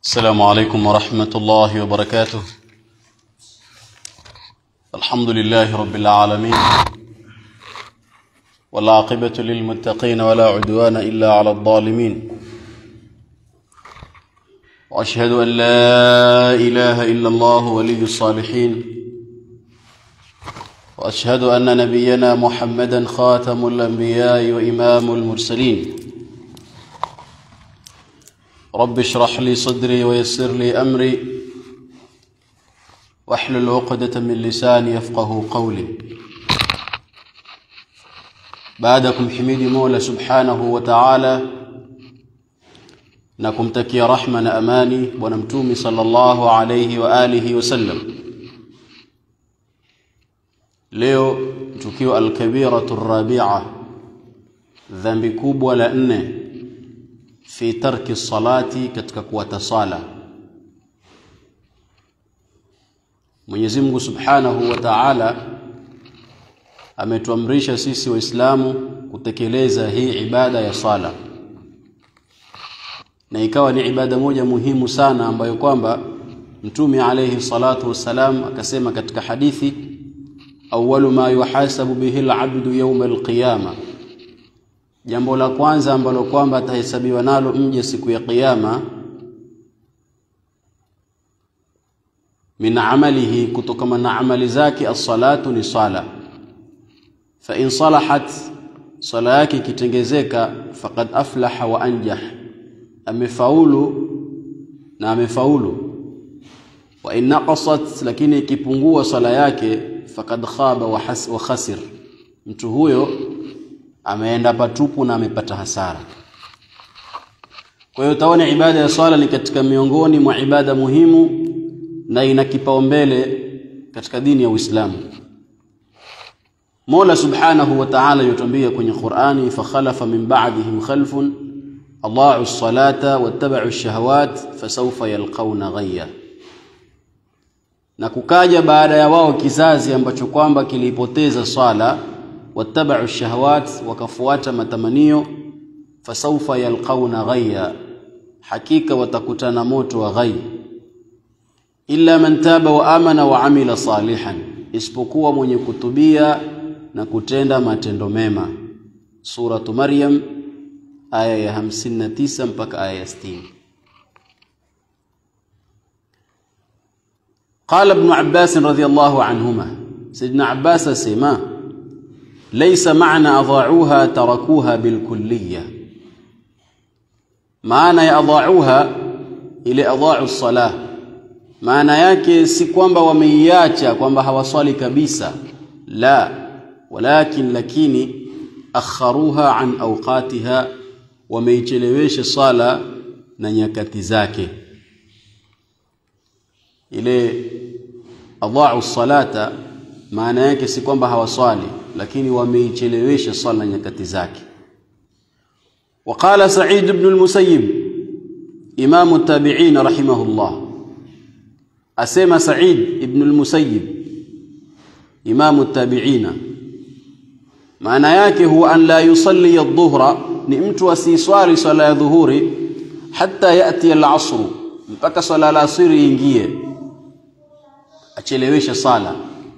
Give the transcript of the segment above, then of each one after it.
السلام عليكم ورحمة الله وبركاته الحمد لله رب العالمين والعاقبة للمتقين ولا عدوان إلا على الظالمين وأشهد أن لا إله إلا الله ولي الصالحين وأشهد أن نبينا محمدا خاتم الأنبياء وإمام المرسلين رب اشرح لي صدري ويسر لي أمري واحلل عقدة من لساني يفقه قولي بعدكم حميد مولى سبحانه وتعالى na kumtakia rahma na amani bwana mtumi sallallahu alayhi wa alihi wasallam leo tukio alkabiratu rabi'a dhambi kubwa la nne fi tarki salati katika kuwata sala Mwenyezi Mungu Subhanahu wa Ta'ala ametuamrisha sisi waislamu kutekeleza hii ibada ya sala na ikawa ni ibada moja muhimu sana ambayo kwamba Mtume alayhi salatu wassalam akasema katika hadithi awwalu ma yuhasabu bihi al-abdu yawm al-qiyama jambo la kwanza ambalo kwamba atahesabiwa nalo mje siku ya kiyama min amalihi kutokana na amali zake as-salatu ni sala fa in salahat sala yake ikitengezeka faqad aflaha wa anjah amefaulu na amefaulu wa in naqasat lakini ikipungua sala yake faqad khaba wa, has, wa khasir mtu huyo ameenda patupu na amepata hasara kwa hiyo utaona ibada ya swala ni katika miongoni mwa ibada muhimu na ina kipaumbele katika dini ya Uislamu Mola Subhanahu wa Ta'ala yutuambia kwenye Qur'ani fa khalafa min ba'dihim khalfun Allahu as-salata wattaba'u ash-shahawat fasawfa yalqawna ghayya na kukaja baada ya wao kizazi ambacho kwamba kilipoteza swala wattaba'u ash-shahawat wakafuata matamanio fasawfa yalqawna ghayya hakika watakutana moto wa ghayya illa man taba wa amana wa amila salihan isipokuwa mwenye kutubia na kutenda matendo mema suratu maryam aya ya 59 mpaka aya ya 60 قال ابن عباس رضي الله عنهما سيدنا عباس سما ليس معنى اضاعوها تركوها بالكليه معنى اضاعوها الى اضاعوا الصلاه maana yake si kwamba wameiacha kwamba hawaswali kabisa la walakin lakini akharuha an awqatiha wameichelewesha sala na nyakati zake ile adha'u salata maana yake si kwamba hawaswali lakini wameichelewesha sala na nyakati zake وقال سعيد بن المسيب إمام التابعين رحمه الله asema Said ibn al-Musayyib imamu tabi'ina maana yake huwa an la yusalli adh-dhuhra ni mtu asiswali swala ya dhuhuri hatta yati al-asr mpaka swala la asiri ingie achelewesha sala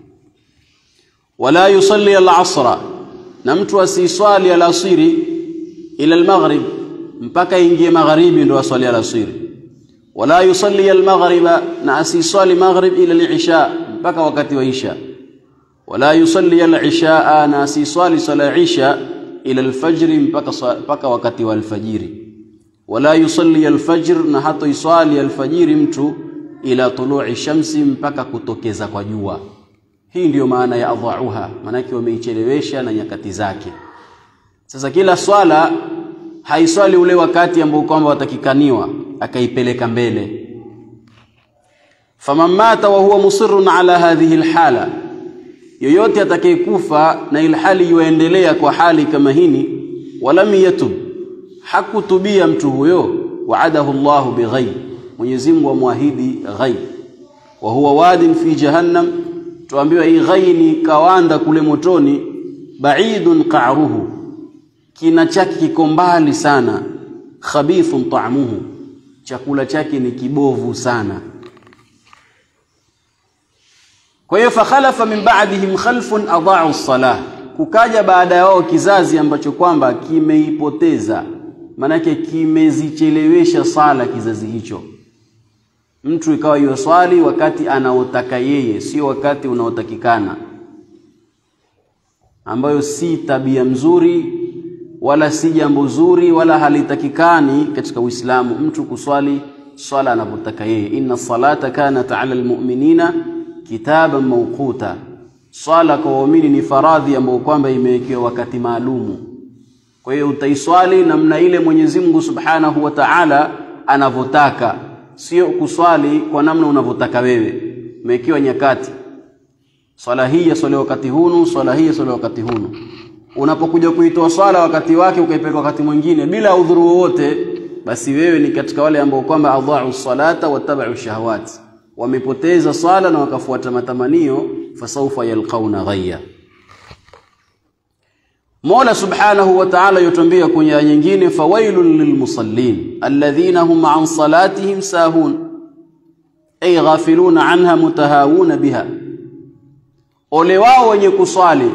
wala yusalli al-asra na mtu asiswali al-asiri ila al-maghrib mpaka ingie magharibi ndo aswali al-asiri wala yusalli al-maghriba na asiswali maghrib ila al-isha mpaka wakati wa isha wala yusalli al-isha na asiswali sala isha ila al-fajr mpaka mpaka wakati wa al-fajiri wala yusalli al-fajr na hata iswali al-fajiri mtu ila tulu'i shamsi mpaka kutokeza kwa jua hii ndiyo maana ya adhauha maanake wameichelewesha na nyakati zake sasa kila swala haiswali ule wakati ambao kwamba watakikaniwa akaipeleka mbele faman mata wa huwa musirrun ala hadhihi alhala yoyote atakayekufa na ilhali yuendelea kwa hali kama hini walam yatub hakutubia mtu huyo waadahu Allah bighayb Mwenyezi Mungu amwahidi ghaib wa huwa wadin fi jahannam tuambiwa hii ghai ni kawanda kule motoni baidun qa'ruhu kina chake kiko mbali sana khabithun ta'muhu chakula chake ni kibovu sana. Kwa hiyo fakhalafa min ba'dihim khalfun adha'u salah, kukaja baada yao kizazi ambacho kwamba kimeipoteza, maanake kimezichelewesha sala kizazi hicho. Mtu ikawa yuswali wakati anaotaka yeye, sio wakati unaotakikana, ambayo si tabia mzuri wala si jambo zuri wala halitakikani katika Uislamu, mtu kuswali swala anavyotaka yeye. Inna salata kanat ala almu'minina kitaban mawquta, swala kwa waumini ni faradhi ambayo kwamba imewekewa wakati maalumu. Kwa hiyo utaiswali namna ile Mwenyezi Mungu Subhanahu wa Ta'ala anavyotaka, sio kuswali kwa namna unavyotaka wewe. Umewekewa nyakati, swala hii yaswaliwa wakati hunu, swala hii yaswaliwa wakati hunu. Unapokuja kuitoa swala wakati wake ukaipeleka wakati mwingine bila udhuru wowote, basi wewe ni katika wale ambao kwamba adha'u salata wattaba'u shahawati wamepoteza swala na wakafuata matamanio, fasaufa yalqauna ghayya. Mola subhanahu wa ta'ala yotambia kwenye aya nyingine, fawailun lilmusallin alladhina hum an salatihim sahun ay ghafiluna anha mutahawuna biha, ole wao wenye kuswali.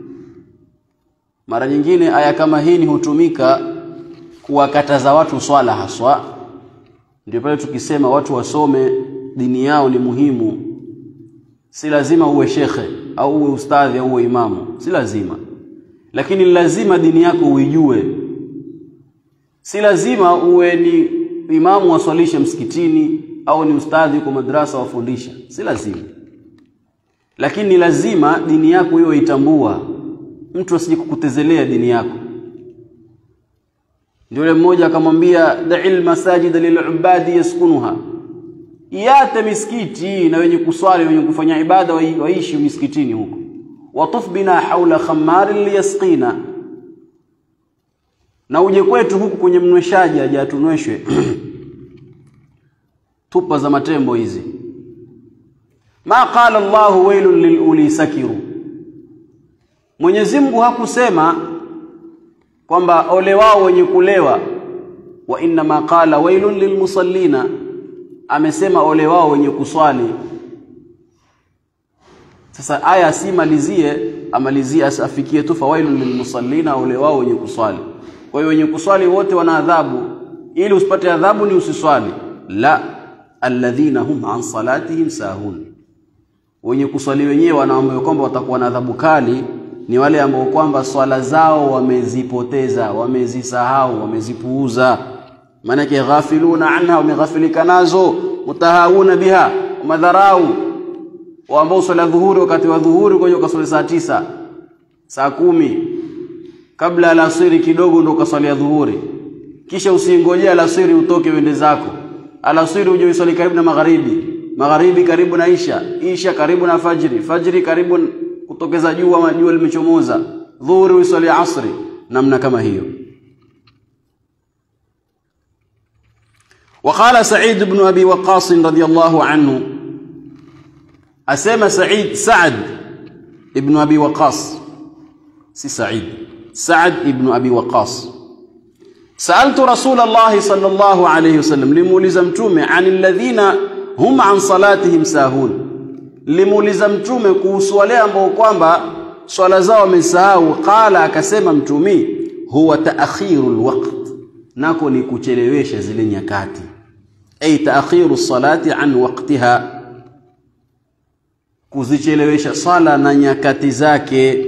Mara nyingine aya kama hii ni hutumika kuwakataza watu swala haswa. Ndio pale tukisema watu wasome dini yao ni muhimu. Si lazima uwe shekhe au uwe ustadhi au uwe imamu, si lazima, lakini lazima dini yako uijue. Si lazima uwe ni imamu waswalishe msikitini au ni ustadhi kwa madrasa wafundisha, si lazima, lakini ni lazima dini yako hiyo itambua, mtu asije kukutezelea dini yako. Ndio yule mmoja akamwambia, da'il masajida lilubadi yaskunuha Iate misikiti na wenye kuswali wenye kufanya ibada waishi misikitini huko. Watuf bina haula khamarin liyasqina, na uje kwetu huku kwenye mnweshaji aje atunweshwe tupa za matembo hizi. Ma qala Allahu wailun liluli sakiru, Mwenyezi Mungu hakusema kwamba ole wao wenye kulewa, wa inna ma qala wailun lilmusallina amesema ole wao wenye kuswali. Sasa aya asimalizie, amalizie afikie tu fawailun lilmusallina, ole wao wenye kuswali. Kwa hiyo wenye kuswali wote wana adhabu, ili usipate adhabu ni usiswali. La, alladhina hum an salatihim sahun, wenye kuswali wenyewe wanaambiwa kwamba watakuwa na adhabu kali ni wale ambao kwamba swala zao wamezipoteza, wamezisahau, wamezipuuza maanake ghafiluna anha, wameghafilika nazo, mutahawuna biha, madharau ambao swala dhuhuri, wakati wa dhuhuri kwa hiyo ukaswali saa tisa saa kumi kabla alasiri kidogo ndo ukaswalia dhuhuri, kisha usingojea alasiri utoke uende zako, alasiri uje uswali karibu na magharibi, magharibi karibu na isha, isha karibu na fajri, fajri karibu kutokeza jua ama jua limechomoza, dhuhuri uswali asri, namna kama hiyo. وقال سعيد بن أبي وقاص رضي الله عنه أسمى سعيد سعد ابن أبي وقاص سي سعيد سعد ابن أبي وقاص سألت رسول الله صلى الله عليه وسلم لمولزمتومه عن الذين هم عن صلاتهم ساهون limuulizamtume kuhusu wale ambao kwamba swala zao wamesahau qala akasema mtumi huwa taakhiru lwaqt nako ni kuchelewesha zile nyakati ay taakhiru salati an waqtiha kuzichelewesha sala na nyakati zake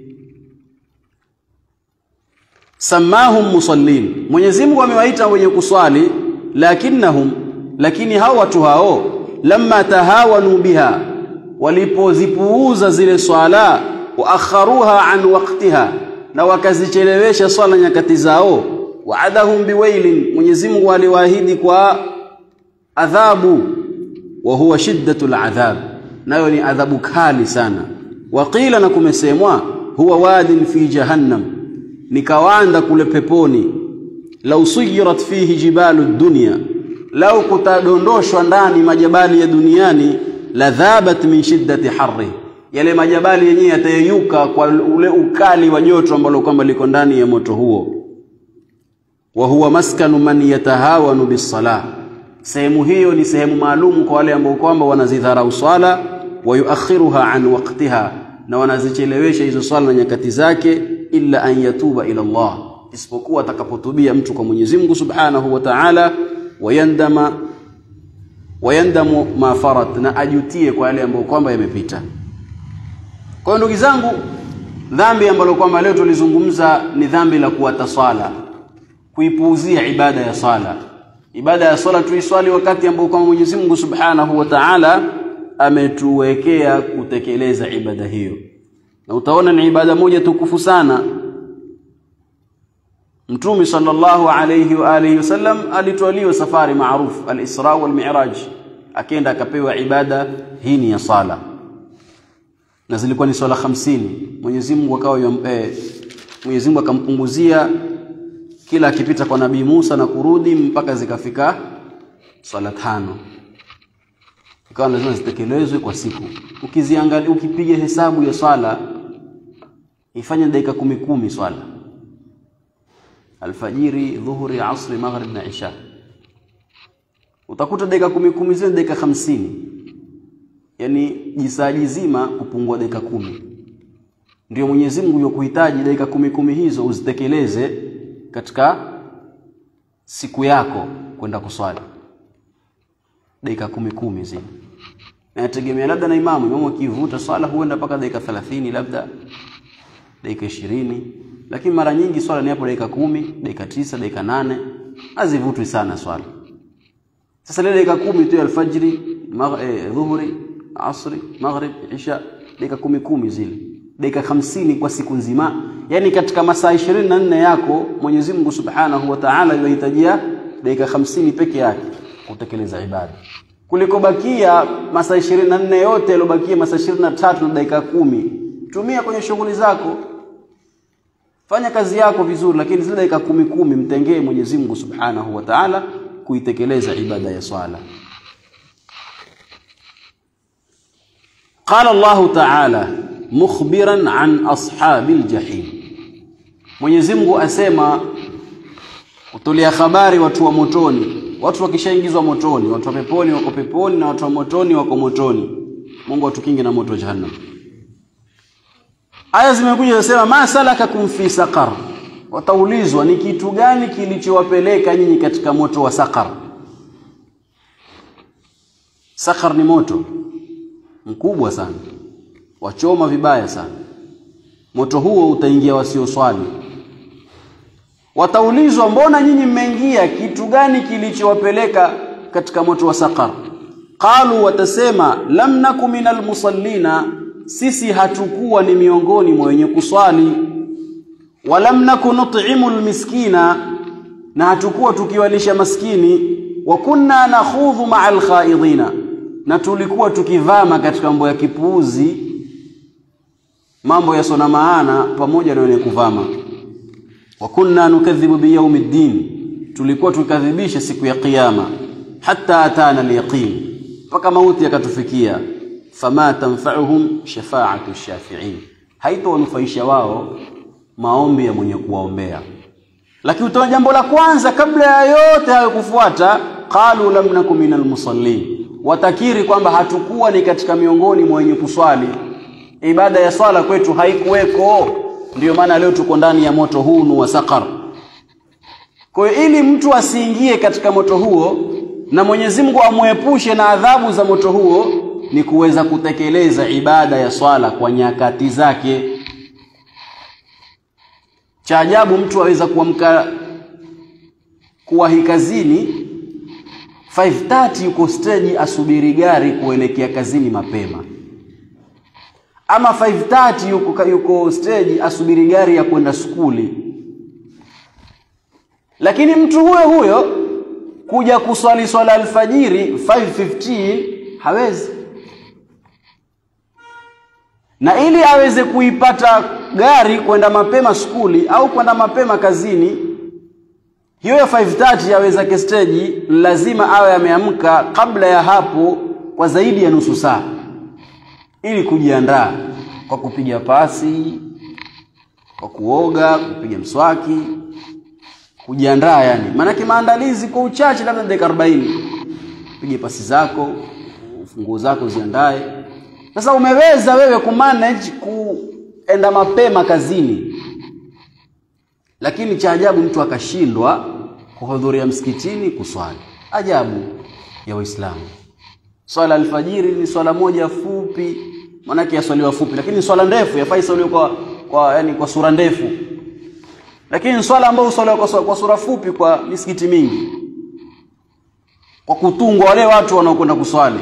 samahum musallin Mwenyezi Mungu amewaita wenye kuswali lakinnahum lakini hao watu hao lamma tahawanu biha walipozipuuza zile swala wa akharuha an waqtiha na wakazichelewesha swala nyakati zao waadahum biwailin Mwenyezi Mungu aliwaahidi kwa adhabu wa huwa shiddatul adhab nayo ni adhabu kali sana waqila na kumesemwa huwa wadin fi jahannam ni kawanda kule peponi lau suyirat fihi jibalu dunya lau kutadondoshwa ndani majabali ya duniani la dhabat min shiddati harri yale majabali yenyewe yatayeyuka kwa ule ukali wa joto ambalo kwamba liko ndani ya moto huo wa huwa maskanu man yatahawanu bisalah sehemu hiyo ni sehemu maalum kwa wale ambao kwamba wanazidharau swala wayuakhiruha an waqtiha na wanazichelewesha hizo swala na nyakati zake illa an yatuba ila Allah isipokuwa atakapotubia mtu kwa Mwenyezi Mungu Subhanahu wa Ta'ala wayandama wayandamu ma farat na ajutie kwa yale ambayo kwamba yamepita kwa hiyo ndugu zangu dhambi ambalo kwamba leo tulizungumza ni dhambi la kuwata swala kuipuuzia ibada ya swala ibada ya swala tuiswali wakati ambao kwamba Mwenyezi Mungu Subhanahu wa Ta'ala ametuwekea kutekeleza ibada hiyo na utaona ni ibada moja tukufu sana Mtume sallallahu alayhi wa alihi wasallam alitwaliwa safari maarufu al-Isra wal Mi'raj akaenda akapewa ibada hii ni ya sala na zilikuwa ni swala hamsini Mwenyezi Mungu akawa eh, Mwenyezi Mungu akampunguzia kila akipita kwa Nabii Musa na kurudi mpaka zikafika swala tano ikawa lazima zitekelezwe kwa siku ukiziangalia ukipiga hesabu ya swala ifanye dakika kumi kumi swala alfajiri dhuhuri asri maghrib na isha utakuta dakika kumi kumi zile dakika hamsini yani jisaji zima kupungua dakika kumi ndio Mwenyezi Mungu yokuhitaji dakika kumi kumi hizo uzitekeleze katika siku yako kwenda kuswali dakika kumi kumi zile nategemea labda na imamu imamu akivuta swala huenda mpaka dakika 30 labda dakika ishirini lakini mara nyingi swala ni hapo dakika kumi dakika tisa dakika nane hazivutwi sana swala sasa ile dakika kumi tu alfajiri eh, dhuhuri asri maghrib isha dakika kumi kumi zile dakika hamsini kwa siku nzima yani katika masaa ishirini na nne yako Mwenyezi Mungu Subhanahu wa Ta'ala yuhitajia dakika hamsini peke yake kutekeleza ibada kuliko bakia masaa ishirini na nne yote yaliyobakia masaa ishirini na tatu na dakika kumi tumia kwenye shughuli zako fanya kazi yako vizuri lakini zile dakika kumi kumi mtengee Mwenyezi Mungu Subhanahu wa Ta'ala kuitekeleza ibada ya swala قال الله تعالى مخبرا عن أصحاب الجحيم Mwenyezi Mungu asema kutolea habari watu wa motoni watu wakishaingizwa motoni watu wa peponi wako peponi na watu wa motoni wako motoni Mungu atukinge na moto wa jahannam Aya zimekuja zinasema ma salakakum fi saqar wataulizwa ni kitu gani kilichowapeleka nyinyi katika moto wa saqar Saqar ni moto mkubwa sana wachoma vibaya sana moto huo utaingia wasioswali wataulizwa mbona nyinyi mmeingia kitu gani kilichowapeleka katika moto wa saqar qalu watasema lam naku minal musallina sisi hatukuwa ni miongoni mwa wenye kuswali walam naku nut'imu almiskina na hatukuwa tukiwalisha maskini wa kunna nakhudhu ma'al khaidina na tulikuwa tukivama katika mambo ya kipuuzi mambo yasona maana pamoja na wenye kuvama wa kunna nukadhibu biyaumiddin tulikuwa tukadhibisha siku ya kiyama hatta atana alyaqin mpaka mauti yakatufikia fama tanfa'uhum shafa'atu shafi'in haitowanufaisha wao maombi ya mwenye kuwaombea lakini utaona jambo la kwanza kabla ya yote hayo kufuata qalu lam nakum minal musallin watakiri kwamba hatukuwa ni katika miongoni mwa wenye kuswali ibada ya swala kwetu haikuweko ndiyo maana leo tuko ndani ya moto huu wa saqar kwa hiyo ili mtu asiingie katika moto huo na Mwenyezi Mungu amuepushe na adhabu za moto huo ni kuweza kutekeleza ibada ya swala kwa nyakati zake cha ajabu mtu aweza kuamka kuwahi kazini 5:30 yuko stage asubiri gari kuelekea kazini mapema ama 5:30 yuko, yuko stage asubiri gari ya kwenda skuli lakini mtu huyo huyo kuja kuswali swala alfajiri 5:15 hawezi na ili aweze kuipata gari kwenda mapema skuli au kwenda mapema kazini hiyo ya 5:30 yaweza kesteji lazima awe ameamka kabla ya hapo kwa zaidi ya nusu saa ili kujiandaa kwa kupiga pasi kwa kuoga kupiga mswaki kujiandaa yani maanake maandalizi kwa uchache labda dakika 40 pige pasi zako, funguo zako ziandae. Sasa umeweza wewe kumanage kuenda mapema kazini, lakini cha ajabu mtu akashindwa kuhudhuria msikitini kuswali. Ajabu ya Waislamu. Swala alfajiri ni swala moja fupi, maanake yaswaliwa fupi, lakini swala ndefu yafai swaliwa kwa, kwa, yani kwa sura ndefu, lakini swala ambayo huswaliwa kwa, kwa sura fupi kwa misikiti mingi, kwa kutungwa wale watu wanaokwenda kuswali.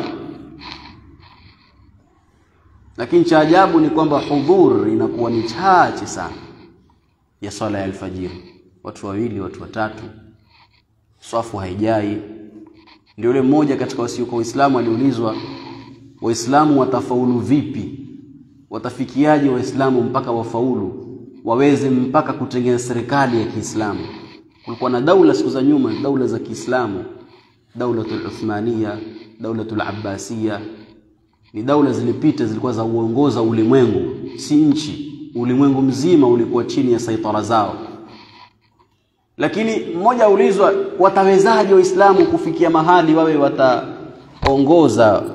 Lakini cha ajabu ni kwamba hudhur inakuwa ni chache sana ya swala ya alfajiri, watu wawili, watu watatu, swafu haijai. Ndio yule mmoja katika wasiokuwa Waislamu aliulizwa, Waislamu watafaulu vipi? Watafikiaje Waislamu mpaka wafaulu waweze mpaka kutengeneza serikali ya Kiislamu? Kulikuwa na daula siku za nyuma, daula za Kiislamu, daulatul Uthmania, daulatul Abbasiya, ni daula zilipita, zilikuwa za uongoza ulimwengu, si nchi. Ulimwengu mzima ulikuwa chini ya saitara zao lakini mmoja aulizwa watawezaje waislamu kufikia mahali wawe wataongoza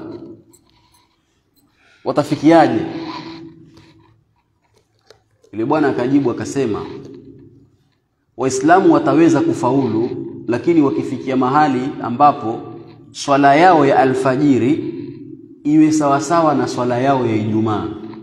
watafikiaje yule bwana akajibu akasema waislamu wataweza kufaulu lakini wakifikia mahali ambapo swala yao ya alfajiri iwe sawasawa na swala yao ya ijumaa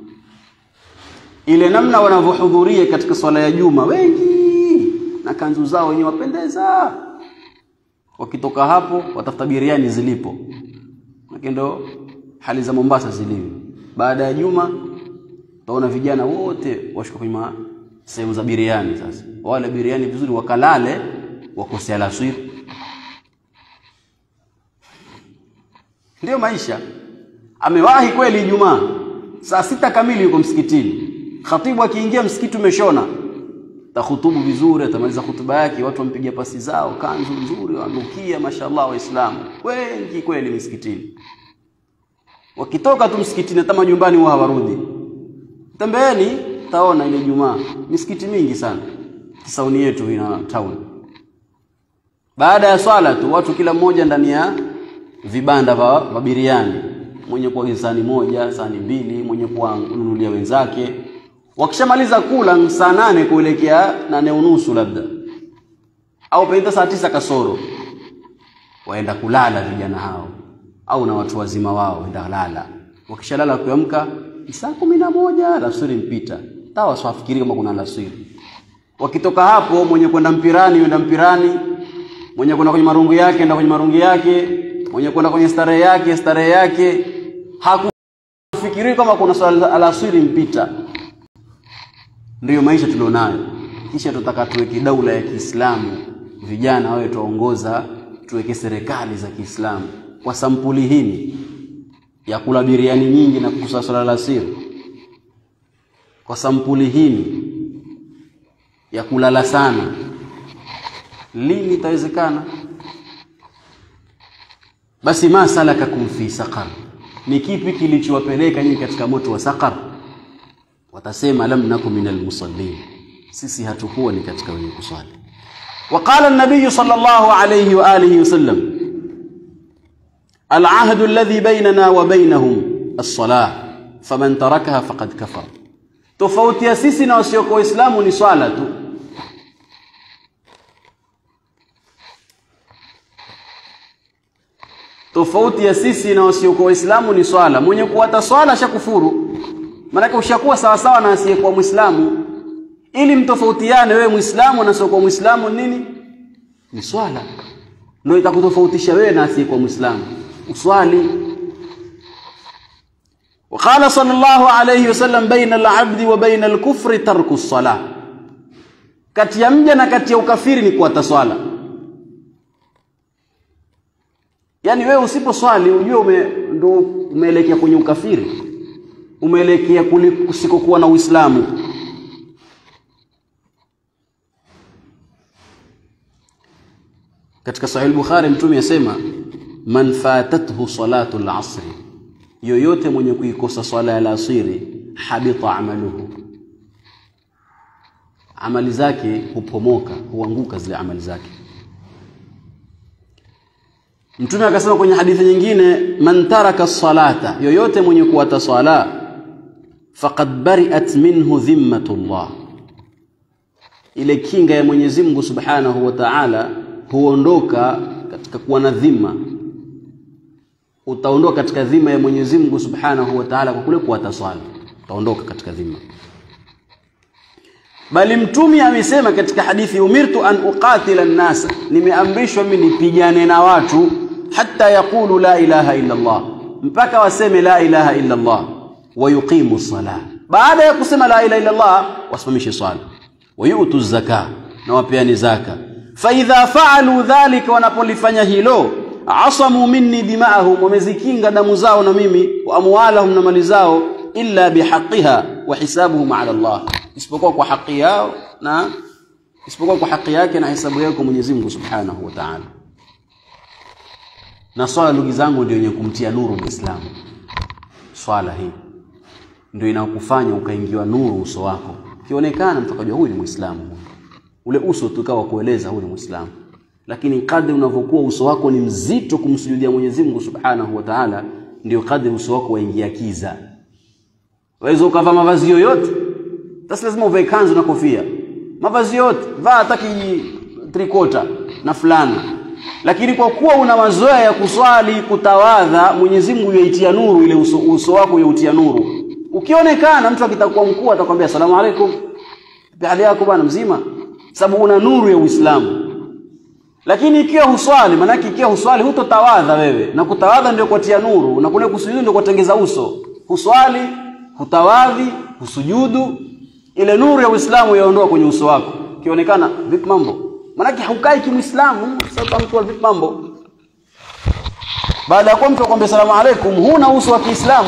ile namna wanavyohudhuria katika swala ya juma wengi na kanzu zao wenyewe wapendeza. Wakitoka hapo watafuta biriani zilipo, lakini ndo hali za Mombasa zilivyo. Baada ya juma utaona vijana wote washuka kwenye sehemu za biriani. Sasa wale biriani vizuri, wakalale wakose alasiri. Ndiyo maisha. Amewahi kweli Ijumaa saa sita kamili yuko msikitini, khatibu akiingia msikiti umeshona tahutubu vizuri, atamaliza hutuba yake, watu wampigia pasi zao, kanzu nzuri, wanukia, mashallah, Waislamu wengi kweli misikitini. Wakitoka tu msikitini, hata majumbani huwa hawarudi. Tembeeni taona ile Jumaa, misikiti mingi sana Kisauni yetu ina town. Baada ya swala tu watu kila mmoja ndani ya vibanda vya biriani, mwenye kuagiza sahani moja, sahani mbili, mwenye kuwanunulia wenzake wakishamaliza kula saa nane kuelekea nane unusu labda au pengine saa tisa kasoro waenda kulala vijana hao au na watu wazima wao waenda lala wakishalala kuamka saa kumi na moja alasiri mpita tawa swafikiri kama kuna alasiri wakitoka hapo mwenye kwenda mpirani yenda mpirani mwenye kwenda kwenye marungu yake enda kwenye marungu yake mwenye kwenda kwenye starehe yake starehe yake hakufikiri kama kuna swala alasiri mpita ndiyo maisha tulionayo. Kisha tutaka tuweke daula ya Kiislamu, vijana wawe tuongoza, tuweke serikali za Kiislamu kwa sampuli hii ya kula biriani nyingi na kukusa swala la siri, kwa sampuli hii ya kulala sana, lini itawezekana? Basi ma salakakum fi saqar, ni kipi kilichowapeleka nyinyi katika moto wa saqar? watasema lam naku minal musallin, sisi hatukuwa ni katika wenye kuswali. Waqala an-nabiy sallallahu alayhi wa alihi wasallam, al-ahdu alladhi bainana wa bainahum as-salah faman tarakaha faqad kafar. Tofauti ya sisi na wasiokuwa Waislamu ni swala tu. Tofauti ya sisi na wasiokuwa Waislamu ni swala. Mwenye kuwata swala shakufuru Maanake ushakuwa sawasawa na asiyekuwa Mwislamu. Ili mtofautiane wewe Mwislamu na asiyekuwa Mwislamu nini? Ni swala, ndio itakutofautisha wewe na asiyekuwa Mwislamu. Uswali. Waqala sallallahu alayhi wasallam, baina al-abdi wa baina al-kufri tarku as-salah, kati ya mja na kati ya ukafiri ni kuata swala. Yaani wewe usiposwali ujue ume, ndo umeelekea kwenye ukafiri umeelekea kusikokuwa na Uislamu. Katika Sahih Bukhari Mtume asema man fatathu salatu al-asri, yoyote mwenye kuikosa swala ya alasiri, habita amaluhu, amali zake hupomoka, huanguka zile amali zake. Mtume akasema kwenye hadithi nyingine, man taraka salata, yoyote mwenye kuwata sala, faqad bari'at minhu dhimmatullah, ile kinga ya Mwenyezi Mungu Subhanahu wa Ta'ala huondoka katika kuwa na dhima. Utaondoka katika dhima ya Mwenyezi Mungu Subhanahu wa Ta'ala kwa kule kuwata swala, utaondoka katika dhima. Bali Mtume amesema katika hadithi, umirtu an uqatila an-nasa, nimeamrishwa mimi nipigane na watu hata yaqulu la ilaha illa Allah, mpaka waseme la ilaha illa Allah, wa yuqimu salah, baada ya kusema la ilaha illa Allah wasimamishe swala, wa yu'tu zaka, na wapeani zaka. Fa idha faalu dhalika, wanapolifanya hilo, asamu minni dima'ahum, wamezikinga damu zao na mimi, wa amwalahum, na mali zao, illa bihaqiha wa hisabuhum ala Allah, isipokuwa kwa haki yao na isipokuwa kwa haki yake na hisabu yake kwa Mwenyezi Mungu Subhanahu wa Ta'ala. Na swala ndugu zangu, ndio yenye kumtia nuru Muislamu. Swala hii ndio inakufanya ukaingiwa nuru uso wako, ukionekana mtu akajua huyu ni Muislamu, ule uso tukawa kueleza huyu ni Muislamu. Lakini kadri unavyokuwa uso wako ni mzito kumsujudia Mwenyezi Mungu Subhanahu wa Ta'ala, ndio kadri uso wako waingia kiza. Waweza ukavaa mavazi yoyote, sasa lazima uvae kanzu na kofia, mavazi yote, vaa hata trikota na fulana lakini kwa kuwa una mazoea ya kuswali kutawadha, Mwenyezi Mungu yaitia nuru ile uso, uso wako yautia nuru. Ukionekana mtu akitakuwa mkuu atakwambia asalamu alaykum, hali yako bwana, mzima, sababu una nuru ya Uislamu. Lakini ikiwa huswali, maanake ikiwa huswali hutotawadha wewe, na kutawadha ndio kutia nuru, na kule kusujudu ndio kutengeza uso. Huswali, hutawadhi, husujudu, ile nuru ya Uislamu yaondoa kwenye uso wako. Ukionekana vipi mambo Manake haukai kimwislamu sasa, mtu vipi mambo? Baada ya kuwa mtu akwambia salamu alaikum, huna uso wa Kiislamu.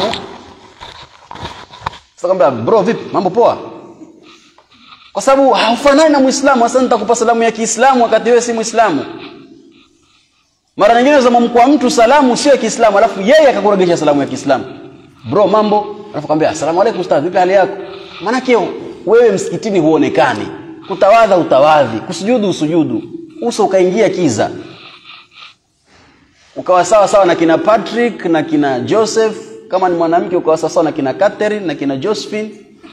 Sasa kwambia bro, vipi mambo, poa? Kwa sababu haufanani na Muislamu. Sasa nitakupa salamu ya Kiislamu wakati wewe si Muislamu. Mara nyingine unaweza mkwa mtu salamu sio ya Kiislamu, alafu yeye akakuregesha salamu ya Kiislamu, bro, mambo, alafu kwambia asalamu alaikum ustadh, vipi hali yako? Manake wewe msikitini huonekani kutawadha utawadhi, kusujudu usujudu, uso ukaingia kiza, ukawa sawa sawa na kina Patrick na kina Joseph. Kama ni mwanamke ukawa sawa sawa na kina Catherine na kina Josephine.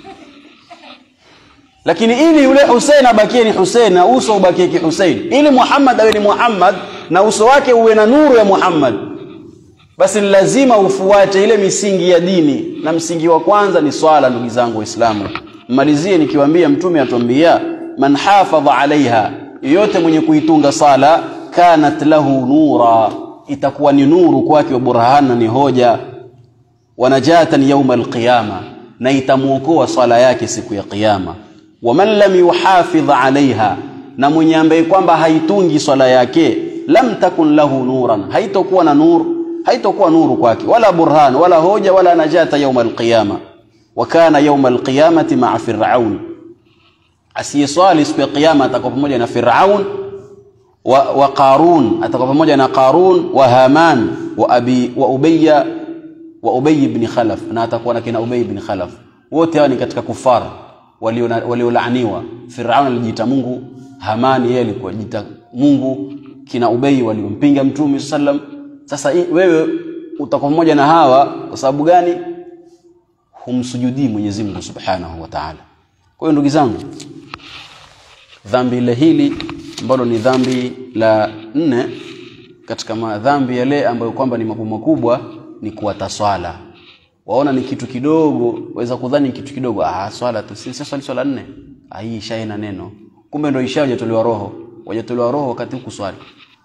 Lakini ili yule Hussein abakie ni Hussein na uso ubakie ki Hussein, ili Muhammad awe ni Muhammad na uso wake uwe na nuru ya Muhammad, basi ni lazima ufuate ile misingi ya dini, na msingi wa kwanza ni swala. Ndugu zangu Waislamu, mmalizie nikiwaambia, Mtume atuambia man hafadha alaiha, yoyote mwenye kuitunga sala, kanat lahu nura, itakuwa ni nuru kwake, wa burhana, ni hoja, wa najatan yauma alqiyama, na itamuokoa swala yake siku ya Kiyama. Wa man lam yuhafidh alaiha, na mwenye ambaye kwamba haitungi swala yake, lam takun lahu nuran, haitokuwa na nur, haitokuwa nuru kwake, wala burhan, wala hoja, wala najata yauma alqiyama. Wa kana yauma alqiyamati maa Firaun asiyeswali siku ya kiyama atakuwa pamoja na Firaun wa, wa Qarun atakuwa pamoja na Qarun wa Haman wa abi wa Ubayya wa Ubay ibn Khalaf na atakuwa na kina Ubay ibn Khalaf. Wote hao ni katika kufar waliolaaniwa. Walio Firaun alijiita Mungu, Haman yeye alikuwa jiita Mungu, kina Ubay waliompinga Mtume sallam. Sasa wewe utakuwa pamoja na hawa kwa sababu gani? Humsujudii Mwenyezi Mungu Subhanahu wa Ta'ala. Kwa hiyo ndugu zangu, dhambi ile hili ambalo ni dhambi la nne katika madhambi yale ambayo kwamba ni makubwa makubwa ni kuwata swala. Waona ni kitu kidogo, waweza kudhani kitu kidogo, ah, swala tu si swali swala nne, ah, hii isha ina neno, kumbe ndio isha hajatolewa roho, hajatolewa roho wakati huku swali.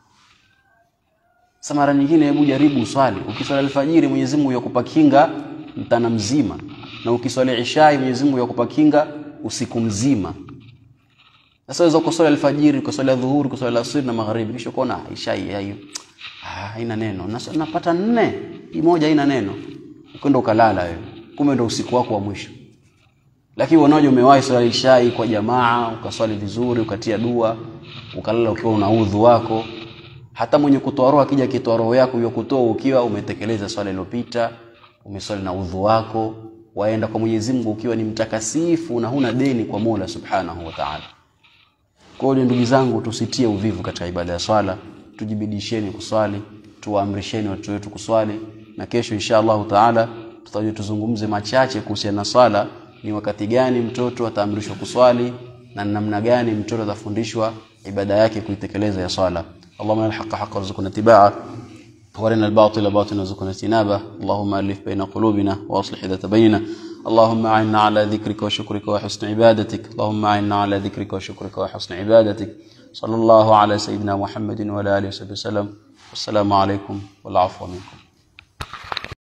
Sasa mara nyingine, hebu jaribu swali, ukiswali alfajiri Mwenyezi Mungu yakupa kinga mtana mzima, na ukiswali ishai Mwenyezi Mungu yakupa kinga usiku mzima. Sasa waweza kuswali alfajiri, kuswali dhuhuri, kuswali asiri na magharibi, kisha kuona isha hiyo ah, haina neno, na napata nne, hii moja haina neno, ukwenda ukalala wewe, kumbe ndio usiku wako wa mwisho. Lakini unaoje, umewahi swali isha kwa jamaa, ukaswali vizuri, ukatia dua, ukalala ukiwa una udhu wako. Hata mwenye kutoa roho akija kitoa roho yako hiyo kutoa ukiwa umetekeleza swala iliyopita, umeswali na udhu wako, waenda kwa Mwenyezi Mungu ukiwa ni mtakasifu na huna deni kwa Mola Subhanahu wa Ta'ala. Kwa hiyo ndugu zangu, tusitie uvivu katika ibada ya swala, tujibidisheni kuswali. tuwaamrisheni watoto wetu kuswali na kesho insha Allahu taala tutaje tuzungumze machache kuhusiana na swala ni wakati gani mtoto ataamrishwa kuswali na namna gani mtoto atafundishwa ibada yake kuitekeleza ya swala اللهم الحق حق وارزقنا اتباعه وارنا الباطل باطلا وارزقنا اجتنابه اللهم الف بين قلوبنا واصلح ذات بيننا اللهم اعنا على ذكرك وشكرك وحسن عبادتك اللهم اعنا على ذكرك وشكرك وحسن عبادتك صلى الله على سيدنا محمد وعلى اله وصحبه وسلم والسلام عليكم والعفو منكم